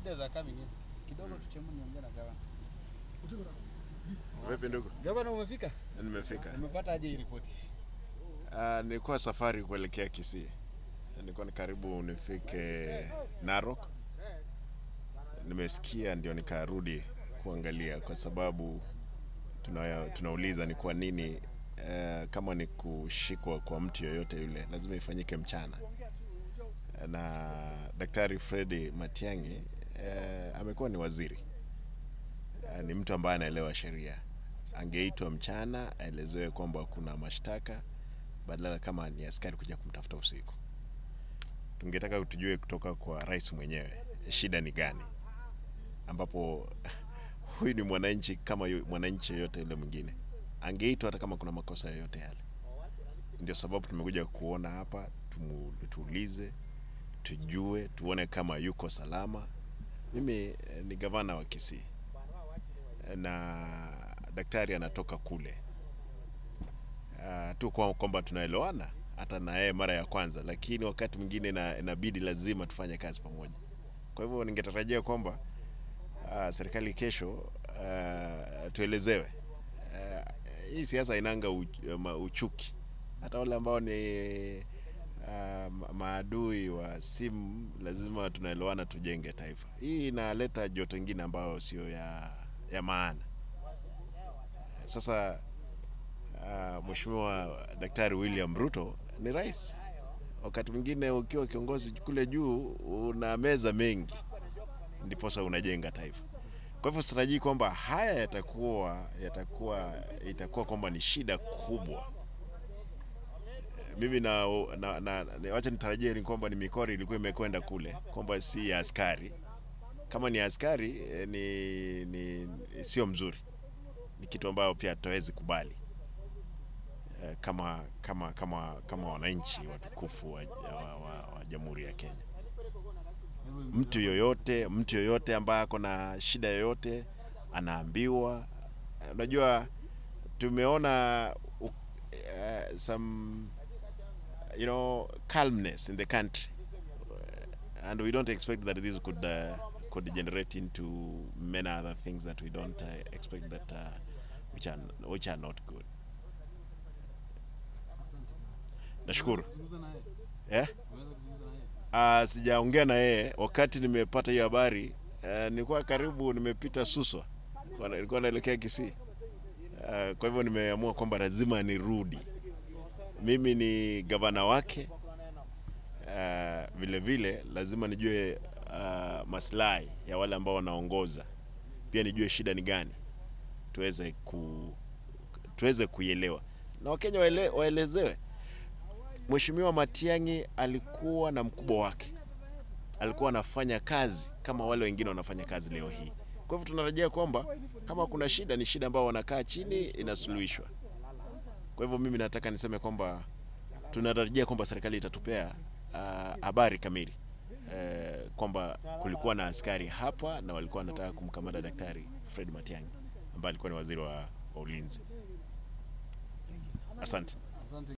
leaders are coming in. Kidogo tuchemu niongee na gavana. Vipi ndugu? Gavana umefika? Nimefika. Umepata aje hii ripoti? Uh, nilikuwa safari kuelekea Kisii. Nilikuwa ni karibu nifike Narok. Nimesikia ndio nikarudi kuangalia kwa sababu tuna, tunauliza ni kwa nini uh, kama ni kushikwa kwa mtu yoyote yule lazima ifanyike mchana. Na Daktari Fredi Matiang'i uh, amekuwa ni waziri uh, ni mtu ambaye anaelewa sheria. Angeitwa mchana aelezewe kwamba kuna mashtaka badala kama ni askari kuja kumtafuta usiku. Tungetaka tujue kutoka kwa rais mwenyewe shida ni gani, ambapo huyu ni mwananchi kama yu- mwananchi yoyote yule mwingine, angeitwa hata kama kuna makosa yoyote yale. Ndio sababu tumekuja kuona hapa, tumu, tuulize, tujue, tuone kama yuko salama. Mimi eh, ni gavana wa Kisii na daktari anatoka kule uh, tu kwa kwamba tunaelewana hata na yeye mara ya kwanza, lakini wakati mwingine ina- inabidi lazima tufanye kazi pamoja. Kwa hivyo ningetarajia kwamba uh, serikali kesho uh, tuelezewe uh, hii siasa inanga uch, ma, uchuki. Hata wale ambao ni uh, ma- maadui wa simu lazima tunaelewana, tujenge taifa. Hii inaleta joto ingine ambayo sio ya, ya maana. Sasa uh, Mheshimiwa Daktari William Ruto ni rais. Wakati mwingine ukiwa kiongozi kule juu una meza mengi, ndiposa unajenga taifa. Kwa hivyo sitarajii kwamba haya yatakuwa yatakuwa itakuwa kwamba ni shida kubwa. Mimi na, na, na, na wacha nitarajie ni kwamba ni mikori ilikuwa imekwenda kule, kwamba si ya askari. Kama ni askari eh, ni, ni, ni sio mzuri, ni kitu ambayo pia tutawezi kubali eh, kama kama kama kama wananchi watukufu wa, wa, wa, wa Jamhuri ya Kenya. Mtu yoyote mtu yoyote ambaye ako na shida yoyote anaambiwa. Eh, Unajua, tumeona uh, uh, some you know calmness in the country and we don't expect that this could uh, could generate into many other things that we don't uh, expect that uh, which are which are not good. Nashukuru. Eh? Uh, sijaongea na yeye wakati nimepata hiyo habari. Uh, nilikuwa karibu nimepita Suswa, Nilikuwa- nilikuwa naelekea Kisii. Uh, kwa hivyo nimeamua kwamba lazima nirudi. Mimi ni gavana wake. Uh, vile vile lazima nijue uh, maslahi ya wale ambao wanaongoza, pia nijue shida ni gani, tuweze ku tuweze kuielewa na Wakenya waele, waelezewe. Mheshimiwa Matiang'i alikuwa na mkubwa wake, alikuwa anafanya kazi kama wale wengine wanafanya kazi leo hii. Kwa hivyo tunatarajia kwamba kama kuna shida, ni shida ambao wanakaa chini inasuluhishwa. Kwa hivyo mimi nataka niseme kwamba tunatarajia kwamba serikali itatupea ah, habari kamili eh, kwamba kulikuwa na askari hapa na walikuwa wanataka kumkamata Daktari Fred Matiang'i ambaye alikuwa ni waziri wa, wa ulinzi. Asante. Asante.